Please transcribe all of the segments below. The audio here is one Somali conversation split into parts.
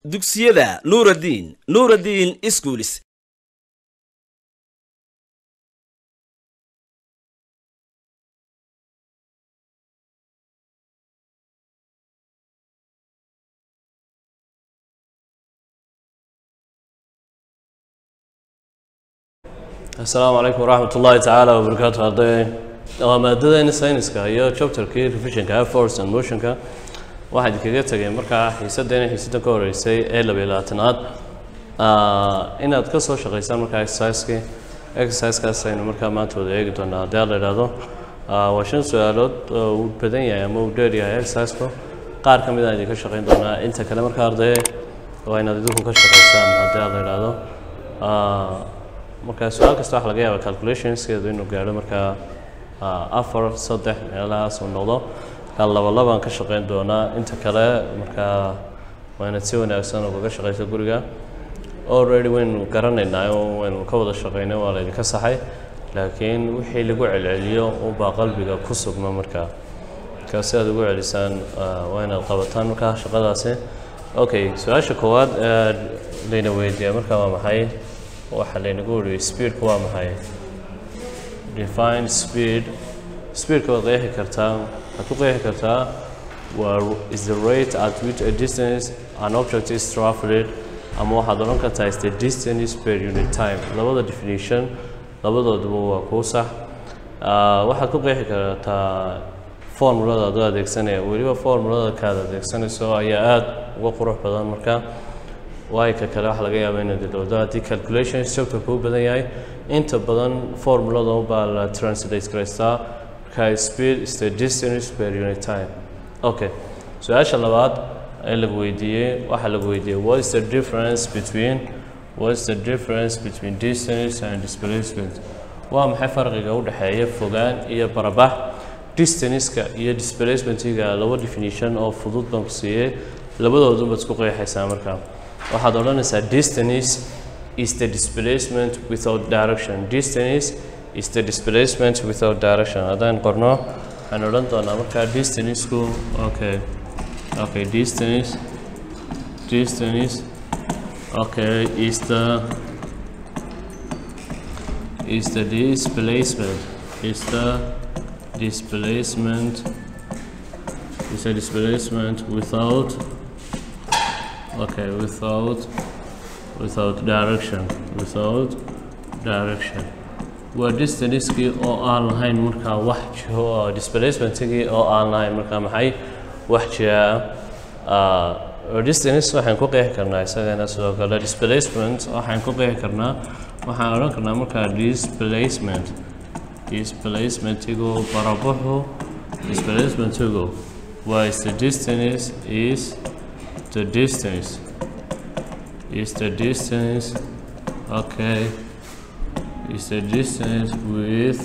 dugsiyada nuuraddiin nuuraddiin iskuulis asalaamu calaykum waraxmat ullaahi tacaala wabarakaatu arday waa maadadayna sayniska iyo chapterkii revisionka air force and motionka waxaa idinkaga tegay markaa xiisaddeena xiisadda ka horeysay ee labiyo labaatanaad inaad ka soo shaqaysaan markaa exerciseskii exercisekaas aynu markaa maanta wada eegi doonaa haddii aad la idhaahdo waa shan su-aalood oo uu badan yahay ama uu dheer yahay exercisku qaar ka mid aan idinka shaqayn doonaa inta kale markaa ardaye waa inaad idinku ka shaqaysaan haddii aad la idhaahdo marka su-aal kasta waxa laga yaaba calculationskeedu inuu gaadho markaa afar saddex meelahaas uu noqdo markaa laba labaan ka shaqayn doonaa inta kale markaa waa inaad si wanaagsan ugaga shaqayso guriga already waynu garanaynaa oo waynu ka wada shaqaynay waa laydinka saxay laakiin wixii lagu celceliyo unbaa qalbiga ku sugma markaa markaa si aad ugu celisaan waa inaad qabataan markaa shaqadaasi okay su-aasha koowaad ee layna weydiiya markaa waa maxay waxaa laynagu wariyo speedku waa maxay define speed speedka waad qeexi kartaa waxaad ku qeexi kartaa waa is the rate at which a distance an object is traveled ama waxaad odhan kartaa is the distance per unit time labada definition labadooduba waa kuu sax waxaad ku qeexi kartaa formulada adoo adeegsanaya weliba formulada kaad adeegsanayso ayaa aada uga qurux badan marka waayo ka kale waxa laga yaaba inaad ilowdo haddii calculation chapter kuu badan yahay inta badan formulada baa la translate garaystaa marka speed is the distance per unit time okay su-aasha labaad ee lagu weydiiyey waxaa lagu weydiiyey what is the difference between what is the difference between distance and displacement waa maxay farqiga u dhexeeya fogaan iyo barabax distanceka iyo displacementiga laba definition oo fudud baan ku siiyey labadoodu baad isku qeexaysaa markaa waxaad odhanaysaa distance is the displacement without direction distance is the displacement without direction haddaan qorno waxaan odhan doonaa markaa distanceku okay okay distance distance okay is the is the displacement is the displacement is the displacement without okay without without direction without direction waa distancekii oo aan lahayn markaa wax jiho oo displacementkii oo aan lahayn markaa maxay wax jiraa distance waxaan ku qeexi karnaa isagana sidoo kale displacement waxaan ku qeexi karnaa waxaan odhan karnaa markaa displacement displacementigu barabuxu displacementigu waa is the distance is the distance is the distance okay is the distance with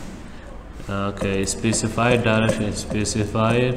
okay specified direction specified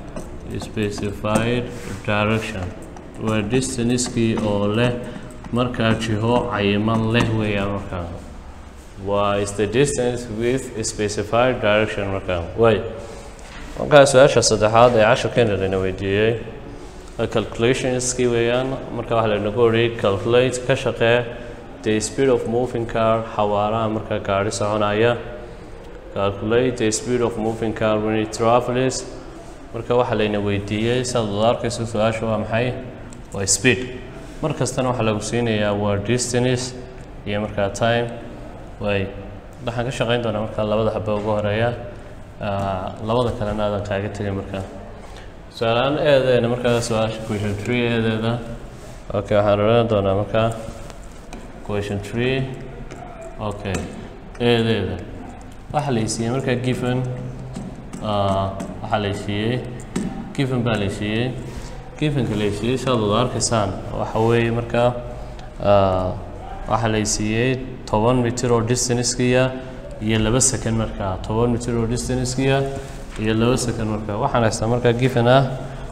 specified direction waa distancekii oo leh markaa jiho cayiman leh weeyaan markaa waa is the distance with specified direction markaa way markaa su-aasha saddexaad ee casharkeena layna weydiiyey calculationskii weeyaan marka waxaa laynagu oriyay calculate ka shaqee the speed of moving car xawaaraha marka gaari soconaya calculate the speed of moving car when it travels marka waxaa layna weydiiyey sidaad wada arkayso su-aasha waa maxay waa speed mar kastana waxaa lagu siinayaa waa distance iyo markaa time way waxaan ka shaqayn doonaa markaa labada xaba ugu horeeya labada kalena aadan kaaga tegay markaa su-aalaan eedeena markaa su-aasha question tree eedeeda okay waxaan odhan doonaa markaa question tree okay eedeeda waxaa laysiiyey markaa given waxaa laysiiyey given baa laysiiyey givenka laysiiyey siaad wada arkaysaan waxa weeye markaa waxaa laysiiyey toban mitir oo distancekiya iyo laba second markaa toban mitir oo distancekiya iyo laba second markaa waxaan haystaa markaa given ah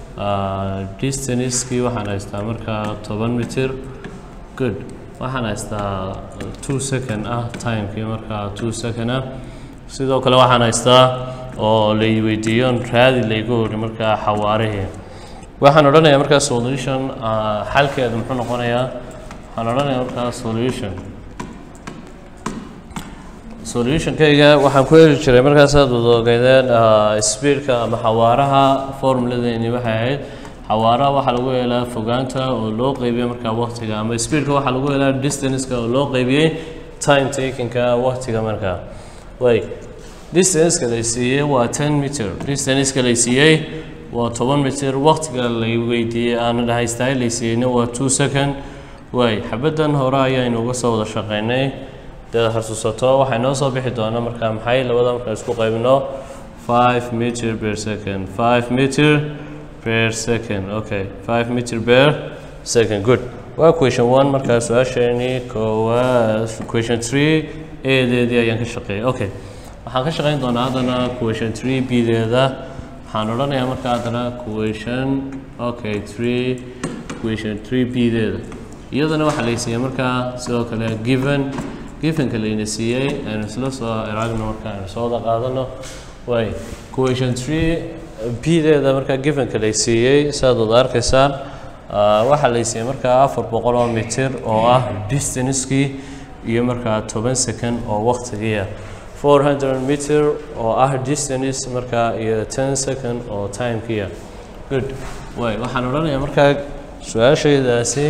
distancekii waxaan haystaa markaa toban mitir good waxaan haystaa two second ah timekii markaa two second ah sidoo kale waxaan haystaa oo lay weydiiyoon raadi laygu hori markaa xawaarihii waxaan odhanayaa markaa solution ah, xalkeedu muxuu noqonayaa waxaan odhanayaa markaa solution solutionkayga waxaan ku heli jiray markaas aad wada ogeydeen ah, speedka ama xawaaraha formuladeeni waxay ahayd xawaaraha waxaa lagu helaa fogaanta oo loo qeybiyey markaa waqtiga ama speedka waxaa lagu helaa distanceka oo loo qeybiyey time takingka waqtiga markaa way distanceka la siiyey waa 10 meter distanceka la siiyey waa 10 meter waqtiga la weydiiyey aan haystaa la siiyeyna waa 2 second way xabadan hore ayaynu uga soo wada shaqeynay dad xasuusato waxay noo soo bixi doonaa markaa maxay labada markaa isku qaybino 5 meter per second 5 meter per second okay 5 meter per second good waa question 1 markaa su-aasheeni koowaad question 3 eedeedii ayaan ka shaqeeyay okay waxaan ka shaqeyn doonaa haddana question 3 b-deeda waxaan odhanayaa markaa haddana question okay 3 question 3 b-deeda iyadana waxaa la siiyey markaa sidoo kale given givenka layna siiyey aynu isla soo eraagno marka aynu soo wada qaadano way question 3 b-deeda markaa givenka lay siiyey saad wada arkaysaan ah, waxaa lay siiyey markaa afar boqol oo mitir oo ah distancekii iyo markaa toban second oo waqtigiia 400 meter oo ah distance markaa iyo 10 second oo timekiia good way waxaan odhanayaa markaa su-aashaydaasi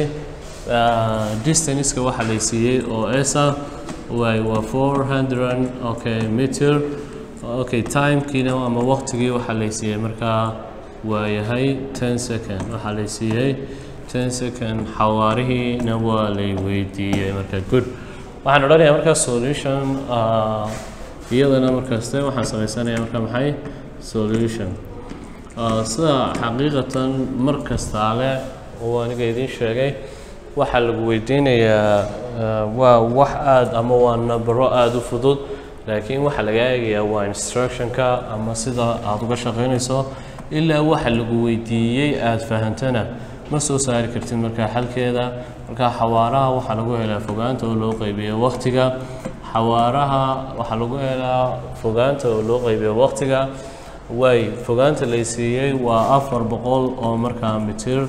ah, distanceka waxaa lay siiyey oo esa way waa 400 okay meter okay timekiina ama waqtigii waxaa lay siiyey markaa waa yahay 10 second waxaa lay siiyey 10 second xawaarihiina waa lay weydiiyey marka good waxaan odhanayaa markaa solution ah, iyadana markaaste waxaan samaysanayaa marka maxay solution Ah, sida xaqiiqatan mar kastaale uu aniga idiin sheegay waxaa lagu weydiinayaa ah, waa wax aad ama waa nabaro aada u fudud laakiin waxaa laga eegayaa waa instructionka ama sida aada uga shaqaynayso ilaa waxa lagu weydiiyey aada fahantana ma soo saari kartid markaa xalkeeda markaa xawaaraha waxaa lagu helaa fogaanta oo loo qeybiyo waqtiga xawaaraha waxaa lagu helaa fogaanta oo loo qeybiyo waqtiga way fogaanta lay siiyey waa afar boqol oo markaa mitir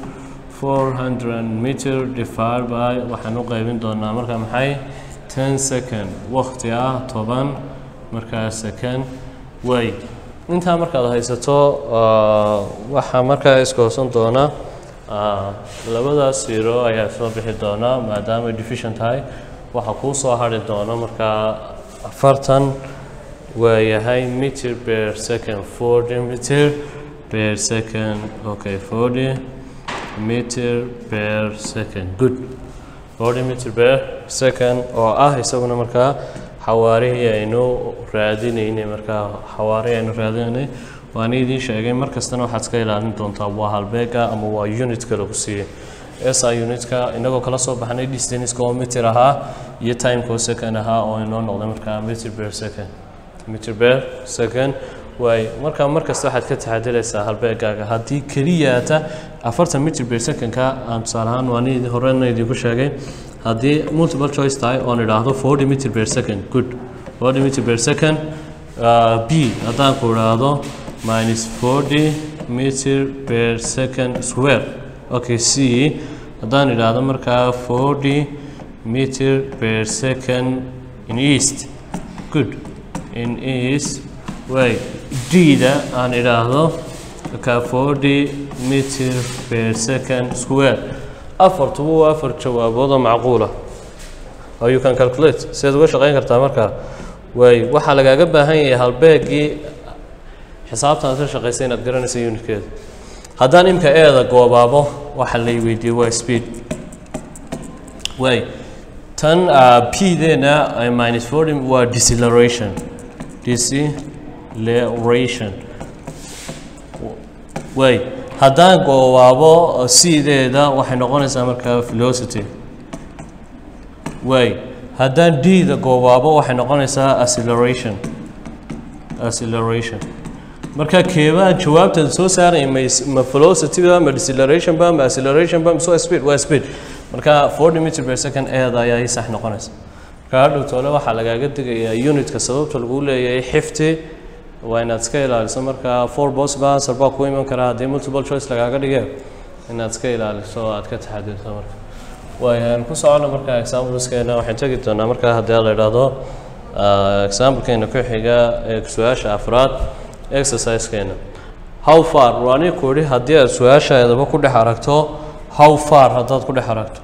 400 meter divided by waxaan u qaybin doonaa markaa maxay 10 second waqti ah toban markaa second way intaa markaad haysato ah, waxaa markaa iska hoosan doona ah, labadaas zero ayaa soo bixi doona maadaama division tahay waxaa kuu soo hari doona markaa afartan waa yahay meter per second 40 meter per second okay 40 meter per second good 40 meter per second oo ah isaguna markaa xawaarihii aynu raadinaynay markaa xawaarihii aynu raadinaynay waan idiin sheegay mar kastana waxaad iska ilaalin doontaa waa halbeega ama waa unitka lagu siiyey SI unitka inagoo kala soo baxnay distance oo meter ahaa iyo timeka oo second ahaa oo inoo noqday markaa meter per second meter per second waay markaa mar kasta waxaad ka taxadilaysaa halbeegaaga haddii keliyaata afartan meter per secondka aan tusaale ahaan waan idin horena idinku sheegay haddii multiple choice tahay oon idhaahdo 40 meter per second good 40 meter per second uh, b haddaan ku idhaahdo minus 40 meter per second square okay c haddaan idhaahdo markaa 40 meter per second in east good in east way d-da aan idhaahdo markaa 40 meter per second square afartuba waa afar jawaabood oo macquula oo you can calculate sidaad uga shaqayn kartaa markaa way waxaa lagaaga baahan yahay halbeegii xisaabtan ka shaqaysa inaad garanaysa unitkeeda haddaan imka eeda goobaabo waxa lay weydiiyey waa speed way tan uh, p deena uh, minus 40 waa deceleration deceleration way haddaan goobaabo c-deeda waxay noqonaysaa markaa velocity way haddaan d-da goobaabo waxay noqonaysaa acceleration acceleration marka keebaa jawaabtan soo saaraya ma ma velocity ba ma deceleration ba ma acceleration ba mise waa speed waa speed marka 40 meter per second eeda ayaa ii sax noqonaysa marka hadhow toole waxaa lagaaga digayaa unitka sababta lagu leeyahay xifti waa inaad iska ilaaliso marka four possible answer baa ku iman karaa haddii multiple choice lagaaga dhige inaad iska ilaaliso oo aad ka taxadirto marka waayaan ku socono marka exampleskeena waxaan tegi doonaa marka haddii la idhaahdo examplekeena ku xiga ee su-aasha afraad exercisekeena how far waani ku idhi haddii aad su-aashaadaba ku dhex aragto how far haddaad ku dhex aragto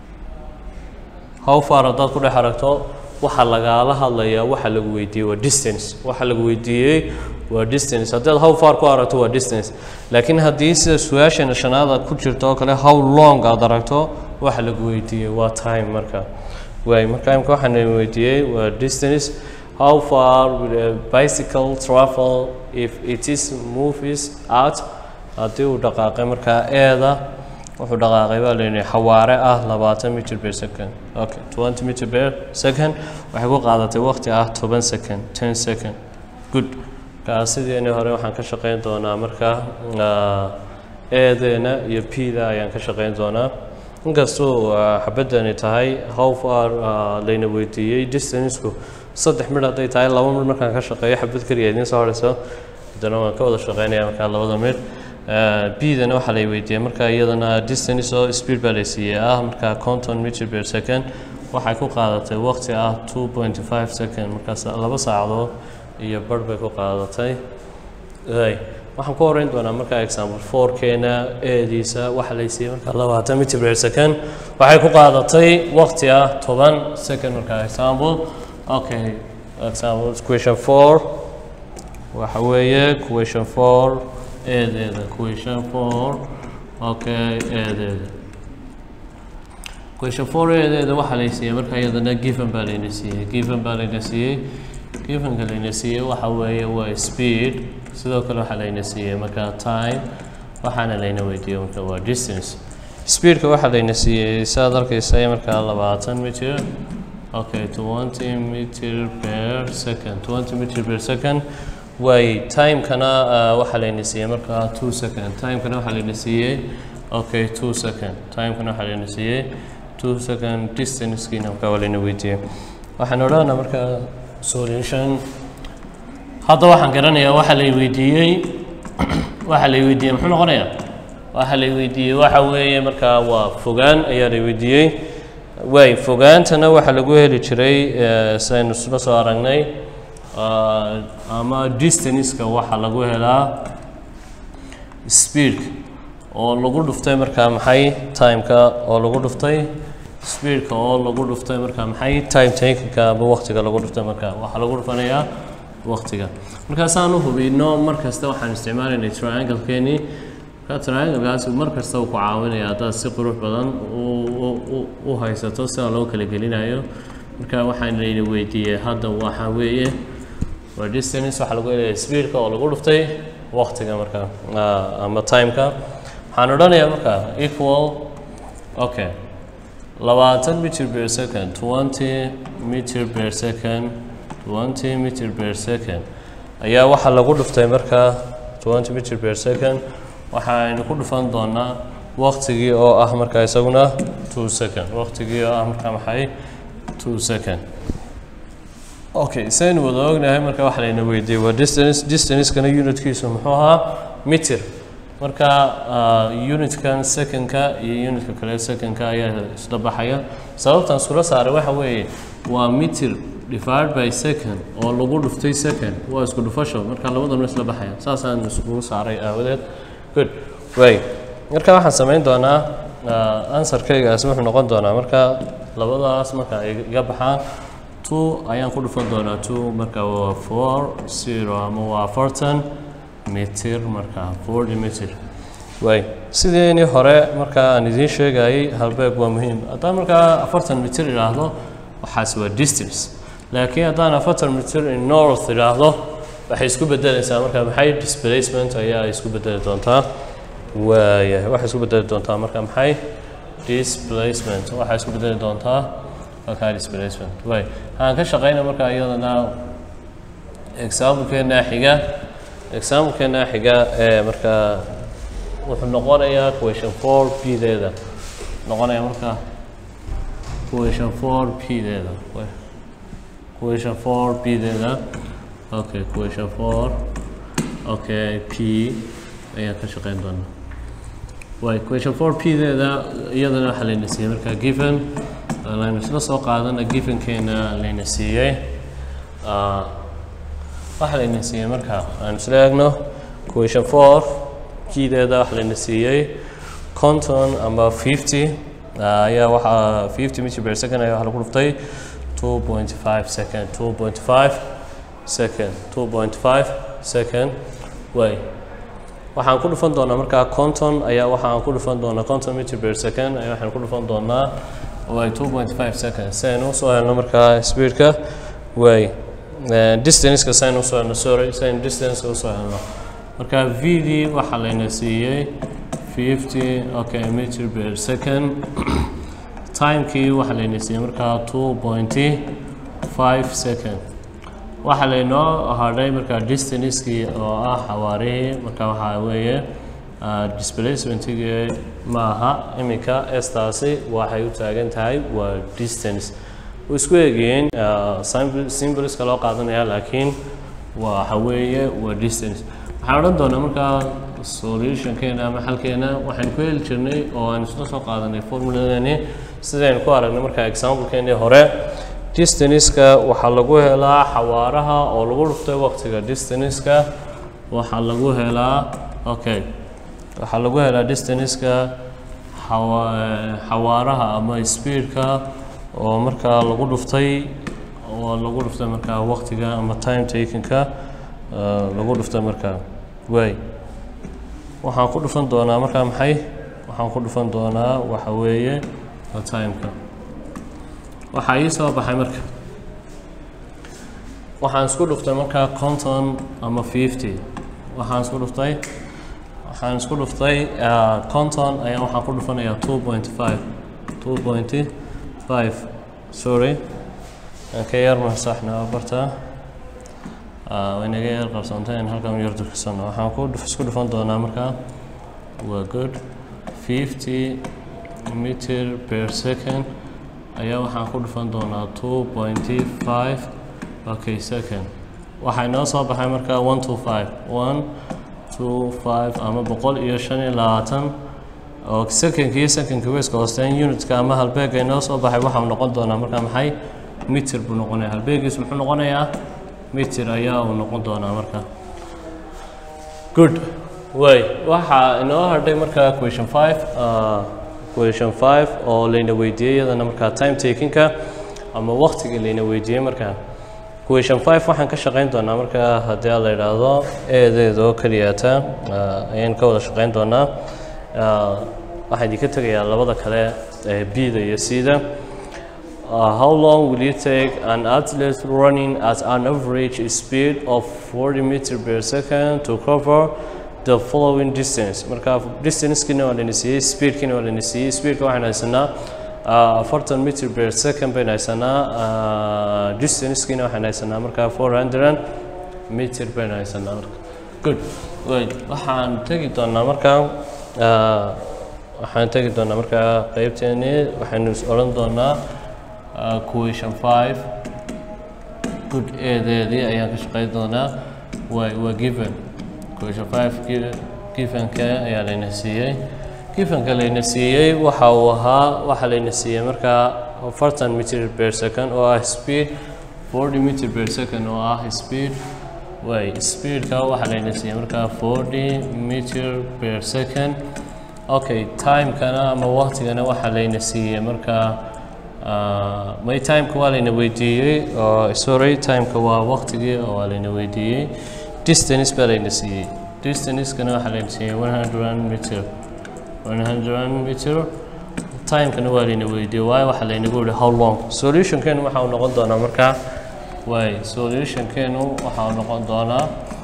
how far haddaad ku dhex aragto waxa lagaala hadlayaa waxa lagu weydiiyey waa distance waxa lagu weydiiyey waa distance haddaad how far ku aragto waa distance laakiin haddii sida su-aasheena shanaad aad ku jirto oo kale how long aad aragto waxa lagu weydiiyey waa time marka waay marka imka waxaan weydiiyey waa distance how far will a bicycle travel if it is moves out haddii uu dhaqaaqay markaa eeda wuxuu dhaqaaqay baa layidhi xawaare ah labaatan mitir per second okay twenty mitir per second waxay ku qaadatay waqti ah toban second ten second good markaa sideeni hore waxaan ka shaqeyn doonaa markaa eedeena iyo p-da ayaan ka shaqeyn doonaa inkastuu xabadani tahay how far layna weydiiyey distanceku saddex midh hadday tahay laba midh markaan ka shaqeeyo xabad keliya idiin soo horeyso haddana waan ka wada shaqeynaya markaa labada midh b-dana waxaa lay weydiiyey marka iyadana distance oo speed baa lay siiyey ah markaa conton meter per second waxay ku qaadatay waqti ah two point five second markaas laba saacadood iyo barh bay ku qaadatay waxaan ku horeyn doonaa markaa example fourkeena eediisa waxa lay siiyey markaa labaatan meter per second waxay ku qaadatay waqti ah toban second markaa example okay example question four waxa weeye question four eedeeda question four okay eedeeda question four eedeeda waxaa lay siiyey marka iyadana given baa layna siiyey given baa layna siiyey givenka layna siiyey waxa weeye waa speed sidoo kale waxaa layna siiyey marka time waxaana layna weydiiyey marka waa distance speedka waxaa layna siiyey saad arkaysa markaa labaatan mitir okay twenty meter per second twenty meter per second waay timekana waxaa layna siiyey markaa two second timekana waxaa layna siiyey okay two second timekana waxaa layna siiyey two second distancekiina markaa waa layna weydiiyey waxaan odhanaa markaa solution hadda waxaan garanayaa waxa lay weydiiyey waxa lay weydiiyey muxuu noqonayaa waxa lay weydiiyey waxa weeye markaa waa fogaan ayaa lay weydiiyey waay fogaantana waxaa lagu heli jiray saynu isla soo aragnay ama distanceka waxaa lagu helaa speedka oo lagu dhuftay markaa maxay timeka oo lagu dhuftay speedka oo lagu dhuftay markaa maxay time takinka ama waqtiga lagu dhuftay markaa waxaa lagu dhufanayaa waqtiga markaasaan u hubino mar kasta waxaan isticmaalaynay triangle-keenii markaa triangle-kaasi mar kasta uu ku caawinaya haddaad si qurux badan u haysato sida loo kala gelinayo marka waxaan layna weydiiyey hadda waxa weeye waa distance waxaa lagu helaya speedka oo lagu dhuftay waqtiga marka ama timeka waxaan odhanayaa marka equal okay labaatan meter per second twenty meter per second twenty meter per second ayaa waxaa lagu dhuftay marka twenty meter per second waxaynu ku dhufan doonaa waqtigii oo ah marka isaguna two second waqtigii oo ah marka maxay two second okay saynu wada ognahay marka waxa layna weydiiyey waa distance distancekana unitkiisu muxuu ahaa meter marka unitkan secondka iyo unitka kale secondka ayaa isla baxaya sababtan iskula saaray waxa weeye waa meter divided by second oo lagu dhuftay second waa isku dhufasho marka labadana isla baxaya saasaan iskugu saaray aawadeed good way marka waxaan samayn doonaa answerkaygaasi wuxuu noqon doonaa marka labadaas marka ay iga baxaan two ayaan ku dhufan doonaa two marka waa four zero ama waa afartan mitir marka forty mitir way sideeni hore marka aan idiin sheegayay halbeeg waa muhiim haddaan markaa afartan mitir idhaahdo waxaas waa distance laakiin haddaan afartan mitir in north idhaahdo waxay isku bedelaysaa marka maxay displacement ayaa isku bedeli doontaa waayahay waxay isku bedeli doontaa marka maxay displacement waxay isku bedeli doontaa markaa displacement way waxaan ka shaqeyna marka iyadana example-keena xiga example-keena xiga ee markaa wuxuu noqonayaa question four p deeda noqonaya marka question four p deeda question four p deeda okay question four okay p ayaan ka shaqeyn doonaa way question four p deeda iyadana waxaa layna siiyey markaa given laynu isla soo qaadana givenkeena layna siiyey Ah, waxaa layna siiyey markaa aan isla eegno question four kideeda waxaa layna siiyey conton ama fifty ayaa waxaa fifty meter per second ayaa waxaa lagu dhuftay two point five second two point five second two point five second way waxaan ku dhufan doonaa markaa conton ayaa waxaan ku dhufan doonaa conton meter per second ayaa waxaan ku dhufan doonaa way two point five second si aynu usoo helno markaa speedka way distanceka si aynu usoo helno sorry si aynu distanceka usoo helno marka v d waxaa layna siiyey fifty okay meter per second timekii waxaa layna siiyey markaa two point five second waxaa laynoo hadhay markaa distancekii oo ah xawaarihii marka waxaa weeye ah, displacementigii ma aha iminka estaasi waxay u taagan tahay waa distance way isku eegayeen ah, symbol- symboliska loo qaadanaya laakiin waxa weeye waa distance waxaan odhan doonaa markaa solutionkeena ama xalkeena waxaan ku heli jirnay oo aan isla soo qaadanay formuladeeni sidaynu ku aragnay markaa examplekeenii hore distanceka waxaa lagu helaa xawaaraha oo lagu dhuftay waqtiga distanceka waxaa lagu helaa okay waxaa lagu helaa distanceka xawa- xawaaraha ama speedka oo markaa lagu dhuftay oo lagu dhuftay markaa waqtiga ama time takingka uh, lagu dhuftay markaa way waxaan ku dhufan doonaa markaa maxay waxaan ku dhufan doonaa waxa weeye waa timeka waxaa ii soo baxay marka waxaan isku dhuftay markaa conton ama fifty waxaan isku dhuftay waxaan isku dhuftay ah, conton ayaa waxaan ku dhufanayaa two point five two point five sorry aan ka yar masaxna afarta Ah, way naga yar qarsoonteen halkan yar durkasano waxaan ku dhuf- isku dhufan doonaa markaa waa good fifty meter per second ayaa waxaan ku dhufan doonaa two point five okay second waxaa inoo soo baxay markaa one two five one two five ama boqol iyo shan iyo labaatan oo secondka iyo secondka weyska hoosteen unitka ama halbeega inoo soo baxay waxau noqon doonaa markaa maxay mitir buu noqonaya halbeegiis muxuu noqonayaa mitir ayaa uu noqon doonaa markaa good way waxaa inoo hadhay markaa question five uh, question five oo layna weydiiyey iyadana markaa time takingka ama waqtiga layna weydiiyey markaa question five waxaan ka shaqeyn doonaa markaa haddii la yidhaahdo eedeeda oo keliyata uh, ayaan ka wada shaqeyn doonaa uh, waxaan idinka tegayaa labada kale ee b-da iyo c-da Uh, how long will it take an athlete running at an average speed of 40 meter per second to cover the following distance marka distancekina waa layna siiyey speedkina waa layna siiyey speedka waxaan haysanaa uh, afartan meter per second baynu haysanaa uh, distancekina waxaan haysanaa marka 400 meter baynu haysanaa marka good wait waxaan tegi doonaa marka uh, waxaan tegi doonaa marka qeybteeni waxaynu is odhan doonaa uh, question five good eedeedii ayaan ka shaqeyn doonaa waa waa given question five gi- givenka ayaa layna siiyey givenka layna siiyey waxa uu ahaa waxa layna siiyey markaa afartan meter per second oo ah speed forty meter per second oo ah speed way speedka waxa layna siiyey markaa forty meter per second okay timekana ama waqtigana waxa layna siiyey markaa Ah, may timeka waa layna weydiiyey oo sorry timeka waa waqtigii oo waa layna weydiiyey distance baa layna siiyey distancekana waxaa layna siiyey one hundred meter one hundred meter timekana waa layna weydiiyey waayo waxaa laynagu yihi how long solutionkeenu waxa uu noqon doonaa markaa waay solutionkeenu waxa uu noqon doonaa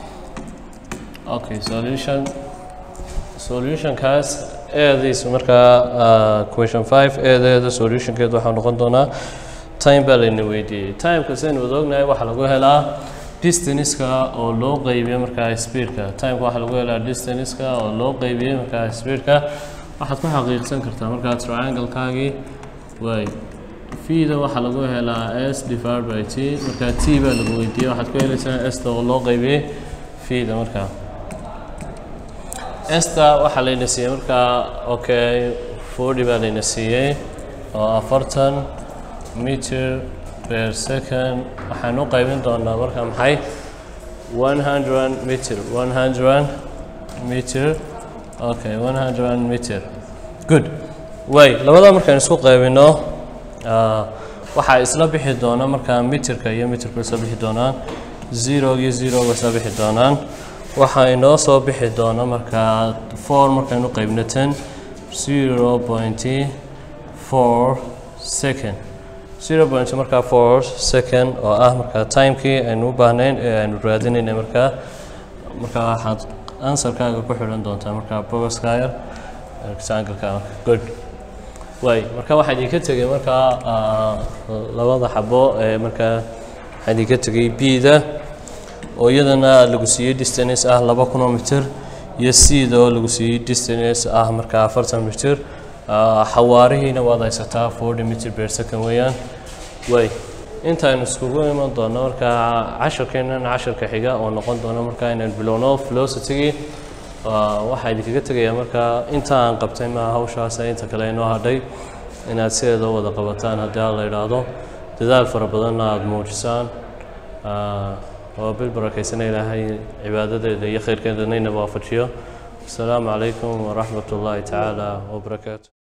okay solution solutionkaas eedaysu markaa uh, question five eedeeda solutionkeed waxaa noqon doonaa time baa layna weydiiyey timeka saynu wada ognahay waxaa lagu helaa distanceka oo loo qeybiyo markaa speedka timeka waxaa lagu helaa distanceka oo loo qeybiyey markaa speedka waxaad ku xaqiiqsan kartaa markaa triangle-kaagii waay v-da waxaa lagu helaa s divided by t marka t baa lagu weydiiyey waxaad ku helaysaa s-ta oo loo qaybiyey v-da markaa s-ta waxaa layna siiyey markaa okay forty baa layna siiyey oo afartan meter per second waxaan u qaybin doonaa marka maxay one hundred meter one hundred meter okay one hundred meter good way labadaa markaan isku qaybino ah, waxaa isla bixi doona markaa mitirka iyo mitirku isla bixi doonaan zero iyo zeroga isla bixi doonaan waxaa inoo soo bixi doona markaa four markaan u qaybno ten zero point four second zero point markaa four second oo ah markaa timekii aynu u baahnayn ee aynu raadinaynay markaa markaa waxaad ansarkaaga ku xidhan doontaa markaa bogoskayar exangalka good way marka waxaa idinka tegay markaa ah, labada xabo ee markaa waxaa idinka tegay b-da oo iyadana lagu siiyey distance ah laba kun oo mitir iyo c-da oo lagu siiyey distance ah markaa afartan mitir Ah, xawaarihiina waad haysataa forty mitir per second weeyaan way intaaynu iskugu iman doono markaa casharkeenan casharka xiga oo noqon doona markaa inaan bilowno velocity-gii Ah, waxaa idinkaga tegayaa markaa inta aan qabtay maa hawshaas inta kale inoo hadhay inaad sideeda u wada qabataan haddii aan la idhaahdo dadaal fara badanna aada muujisaan Ah, waa bil barakeysana ilaahay cibaadadeeda iyo khayrkeedana inaba waafajiyo asalaamu calaykum waraxmat ullaahi tacaala wabarakaatu